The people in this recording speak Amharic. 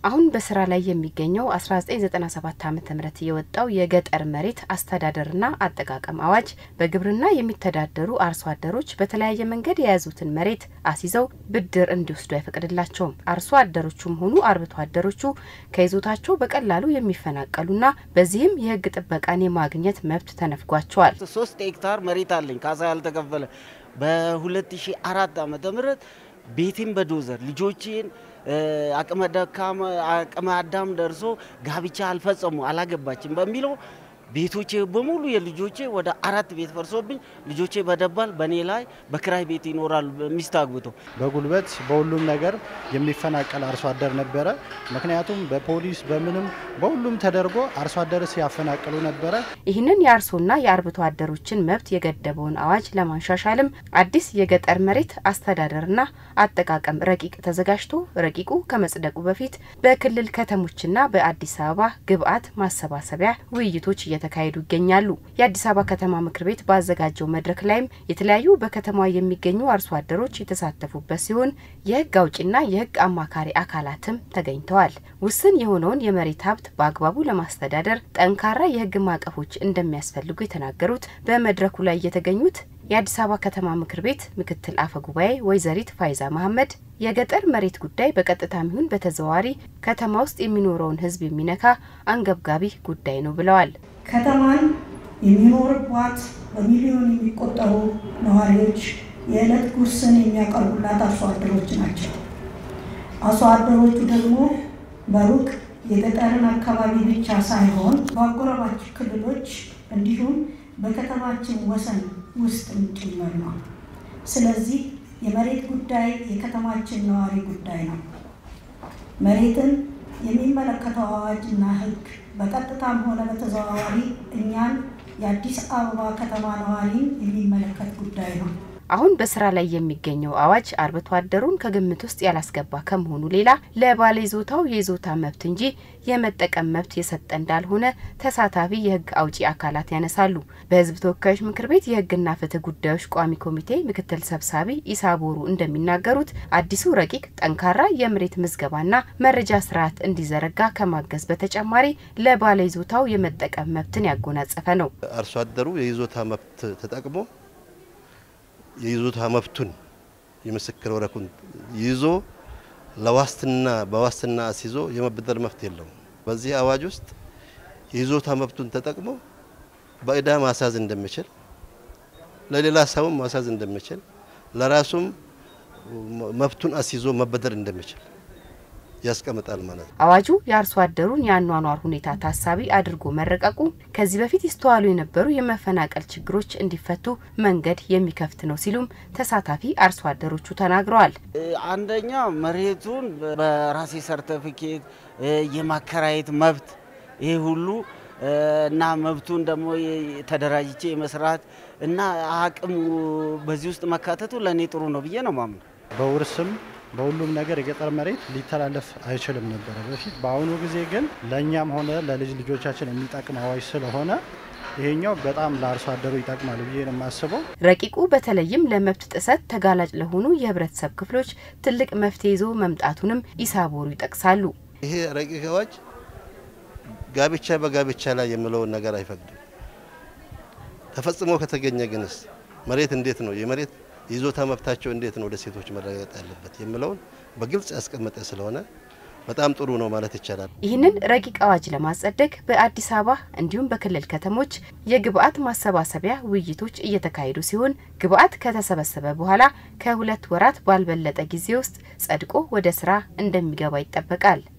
አሁን በስራ ላይ የሚገኘው 1997 ዓ ም የወጣው የገጠር መሬት አስተዳደርና አጠቃቀም አዋጅ በግብርና የሚተዳደሩ አርሶ አደሮች በተለያየ መንገድ የያዙትን መሬት አስይዘው ብድር እንዲወስዱ አይፈቅድላቸውም። አርሶ አደሮቹም ሆኑ አርብቶ አደሮቹ ከይዞታቸው በቀላሉ የሚፈናቀሉና በዚህም የሕግ ጥበቃን የማግኘት መብት ተነፍጓቸዋል። ሶስት ሄክታር መሬት አለኝ ካሳ ያልተከፈለ በ2004 ዓ ም ቤቴን በዶዘር ልጆቼን አቅመ ደካማ አቅመ አዳም ደርሶ ጋብቻ አልፈጸሙ አላገባችም በሚለው ቤቶቼ በሙሉ የልጆቼ ወደ አራት ቤት ፈርሶብኝ ልጆቼ በደባል በእኔ ላይ በክራይ ቤት ይኖራሉ። ሚስት አግብቶ በጉልበት በሁሉም ነገር የሚፈናቀል አርሶ አደር ነበረ። ምክንያቱም በፖሊስ በምንም በሁሉም ተደርጎ አርሶ አደር ሲያፈናቅሉ ነበረ። ይህንን የአርሶና የአርብቶ አደሮችን መብት የገደበውን አዋጅ ለማሻሻልም አዲስ የገጠር መሬት አስተዳደርና አጠቃቀም ረቂቅ ተዘጋጅቶ ረቂቁ ከመጽደቁ በፊት በክልል ከተሞችና በአዲስ አበባ ግብዓት ማሰባሰቢያ ውይይቶች እየተካሄዱ ይገኛሉ። የአዲስ አበባ ከተማ ምክር ቤት ባዘጋጀው መድረክ ላይም የተለያዩ በከተማዋ የሚገኙ አርሶ አደሮች የተሳተፉበት ሲሆን የሕግ አውጪና የሕግ አማካሪ አካላትም ተገኝተዋል። ውስን የሆነውን የመሬት ሀብት በአግባቡ ለማስተዳደር ጠንካራ የሕግ ማዕቀፎች እንደሚያስፈልጉ የተናገሩት በመድረኩ ላይ የተገኙት የአዲስ አበባ ከተማ ምክር ቤት ምክትል አፈ ጉባኤ ወይዘሪት ፋይዛ መሐመድ የገጠር መሬት ጉዳይ በቀጥታም ይሁን በተዘዋዋሪ ከተማ ውስጥ የሚኖረውን ሕዝብ የሚነካ አንገብጋቢ ጉዳይ ነው ብለዋል። ከተማን የሚኖርባት በሚሊዮን የሚቆጠሩ ነዋሪዎች የዕለት ጉርስን የሚያቀርቡላት አርሶ አደሮች ናቸው። አርሶ አደሮቹ ደግሞ በሩቅ የገጠርን አካባቢ ብቻ ሳይሆን በአጎራባች ክልሎች እንዲሁም በከተማችን ወሰን ውስጥም ጭምር ነው። ስለዚህ የመሬት ጉዳይ የከተማችን ነዋሪ ጉዳይ ነው። መሬትን የሚመለከተው አዋጅና ሕግ በቀጥታም ሆነ በተዘዋዋሪ እኛን የአዲስ አበባ ከተማ ነዋሪን የሚመለከት ጉዳይ ነው። አሁን በስራ ላይ የሚገኘው አዋጅ አርብቶ አደሩን ከግምት ውስጥ ያላስገባ ከመሆኑ ሌላ ለባለ ይዞታው የይዞታ መብት እንጂ የመጠቀም መብት የሰጠ እንዳልሆነ ተሳታፊ የህግ አውጪ አካላት ያነሳሉ። በህዝብ ተወካዮች ምክር ቤት የህግና ፍትህ ጉዳዮች ቋሚ ኮሚቴ ምክትል ሰብሳቢ ኢሳ ቦሩ እንደሚናገሩት አዲሱ ረቂቅ ጠንካራ የመሬት ምዝገባና መረጃ ስርዓት እንዲዘረጋ ከማገዝ በተጨማሪ ለባለ ይዞታው የመጠቀም መብትን ያጎናጸፈ ነው። አርሶ አደሩ የይዞታ መብት ተጠቅሞ የይዞታ መብቱን የምስክር ወረቀቱን ይዞ ለዋስትና በዋስትና አስይዞ የመበደር መብት የለውም። በዚህ አዋጅ ውስጥ የይዞታ መብቱን ተጠቅሞ በእዳ ማሳዝ እንደሚችል፣ ለሌላ ሰውም ማሳዝ እንደሚችል፣ ለራሱም መብቱን አስይዞ መበደር እንደሚችል ያስቀምጣል ማለት ነው። አዋጁ የአርሶ አደሩን የአኗኗር ሁኔታ ታሳቢ አድርጎ መረቀቁ ከዚህ በፊት ይስተዋሉ የነበሩ የመፈናቀል ችግሮች እንዲፈቱ መንገድ የሚከፍት ነው ሲሉም ተሳታፊ አርሶ አደሮቹ ተናግረዋል። አንደኛ መሬቱን በራሴ ሰርተፊኬት የማከራየት መብት ይሄ ሁሉ እና መብቱን ደግሞ ተደራጅቼ የመስራት እና አቅሙ በዚህ ውስጥ መካተቱ ለእኔ ጥሩ ነው ብዬ ነው ማምነው። በውርስም በሁሉም ነገር የገጠር መሬት ሊተላለፍ አይችልም ነበረ በፊት። በአሁኑ ጊዜ ግን ለእኛም ሆነ ለልጅ ልጆቻችን የሚጠቅም አዋጅ ስለሆነ ይሄኛው በጣም ለአርሶ አደሩ ይጠቅማል ብዬ ነው የማስበው። ረቂቁ በተለይም ለመብት ጥሰት ተጋላጭ ለሆኑ የህብረተሰብ ክፍሎች ትልቅ መፍትሄ ይዞ መምጣቱንም ኢሳቦሩ ይጠቅሳሉ። ይሄ ረቂቅ አዋጅ ጋብቻ በጋብቻ ላይ የሚለውን ነገር አይፈቅድም። ተፈጽሞ ከተገኘ ግንስ መሬት እንዴት ነው የመሬት ይዞታ መብታቸው እንዴት ነው ወደ ሴቶች መረጋገጥ ያለበት የሚለውን በግልጽ ያስቀመጠ ስለሆነ በጣም ጥሩ ነው ማለት ይቻላል። ይህንን ረቂቅ አዋጅ ለማጸደቅ በአዲስ አበባ እንዲሁም በክልል ከተሞች የግብአት ማሰባሰቢያ ውይይቶች እየተካሄዱ ሲሆን ግብአት ከተሰበሰበ በኋላ ከሁለት ወራት ባልበለጠ ጊዜ ውስጥ ጸድቆ ወደ ስራ እንደሚገባ ይጠበቃል።